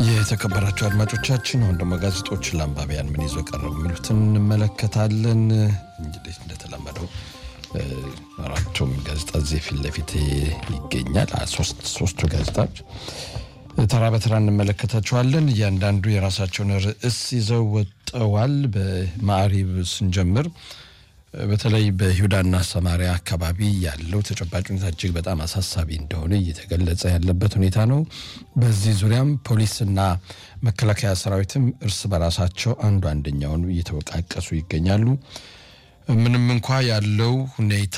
የተከበራቸው አድማጮቻችን አሁን ደግሞ ጋዜጦች ለአንባቢያን ምን ይዞ ቀረቡ የሚሉትን እንመለከታለን። እንግዲህ እንደተለመደው አራቱም ጋዜጣ እዚህ ፊት ለፊት ይገኛል። ሶስቱ ጋዜጣዎች ተራ በተራ እንመለከታቸዋለን። እያንዳንዱ የራሳቸውን ርዕስ ይዘው ወጠዋል። በማዕሪብ ስንጀምር በተለይ በይሁዳና ሰማሪያ አካባቢ ያለው ተጨባጭ ሁኔታ እጅግ በጣም አሳሳቢ እንደሆነ እየተገለጸ ያለበት ሁኔታ ነው። በዚህ ዙሪያም ፖሊስና መከላከያ ሰራዊትም እርስ በራሳቸው አንዱ አንደኛውን እየተወቃቀሱ ይገኛሉ። ምንም እንኳ ያለው ሁኔታ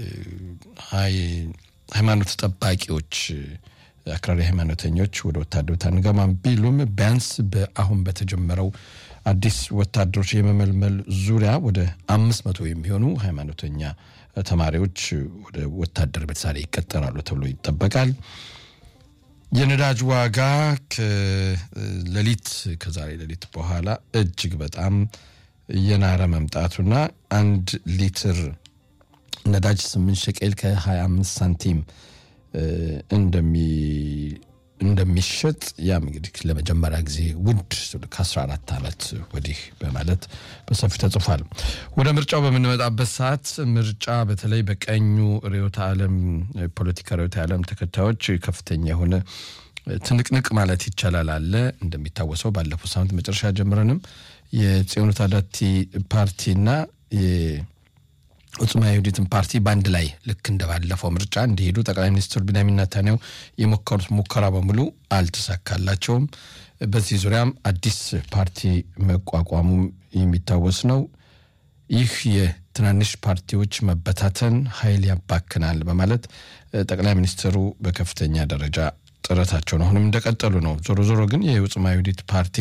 ሃይማኖት ጠባቂዎች አክራሪ ሃይማኖተኞች ወደ ወታደሮች አንገባም ቢሉም ቢያንስ አሁን በተጀመረው አዲስ ወታደሮች የመመልመል ዙሪያ ወደ አምስት መቶ የሚሆኑ ሃይማኖተኛ ተማሪዎች ወደ ወታደር ቤተሳሌ ይቀጠራሉ ተብሎ ይጠበቃል። የነዳጅ ዋጋ ከሌሊት ከዛሬ ሌሊት በኋላ እጅግ በጣም እየናረ መምጣቱና አንድ ሊትር ነዳጅ ስምንት ሸቄል ከ25 ሳንቲም እንደሚሸጥ ያም እንግዲህ ለመጀመሪያ ጊዜ ውድ ከ14 ዓመት ወዲህ በማለት በሰፊ ተጽፏል። ወደ ምርጫው በምንመጣበት ሰዓት ምርጫ በተለይ በቀኙ ርዕዮተ ዓለም ፖለቲካ ርዕዮተ ዓለም ተከታዮች ከፍተኛ የሆነ ትንቅንቅ ማለት ይቻላል አለ። እንደሚታወሰው ባለፈው ሳምንት መጨረሻ ጀምረንም የጽዮኑ ታዳቲ ፓርቲና ዑጽማ የሁዲትን ፓርቲ በአንድ ላይ ልክ እንደ ባለፈው ምርጫ እንዲሄዱ ጠቅላይ ሚኒስትር ቢንያሚን ኔታንያሁ የሞከሩት ሙከራ በሙሉ አልተሳካላቸውም። በዚህ ዙሪያም አዲስ ፓርቲ መቋቋሙ የሚታወስ ነው። ይህ የትናንሽ ፓርቲዎች መበታተን ኃይል ያባክናል በማለት ጠቅላይ ሚኒስትሩ በከፍተኛ ደረጃ ጥረታቸውን አሁንም እንደቀጠሉ ነው። ዞሮ ዞሮ ግን የዑጽማ የሁዲት ፓርቲ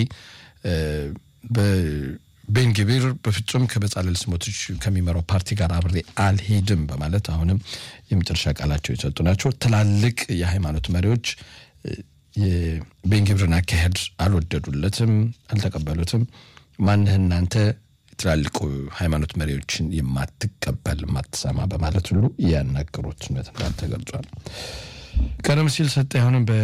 ቤንግቢር በፍጹም ከበጻለል ስሞቶች ከሚመራው ፓርቲ ጋር አብሬ አልሄድም በማለት አሁንም የመጨረሻ ቃላቸው የሰጡ ናቸው። ትላልቅ የሃይማኖት መሪዎች የቤንግቢርን አካሄድ አልወደዱለትም፣ አልተቀበሉትም። ማንህ እናንተ ትላልቁ ሃይማኖት መሪዎችን የማትቀበል የማትሰማ በማለት ሁሉ ያናገሩት ነት እንዳል ተገልጿል። ቀደም ሲል ሰጠ አሁንም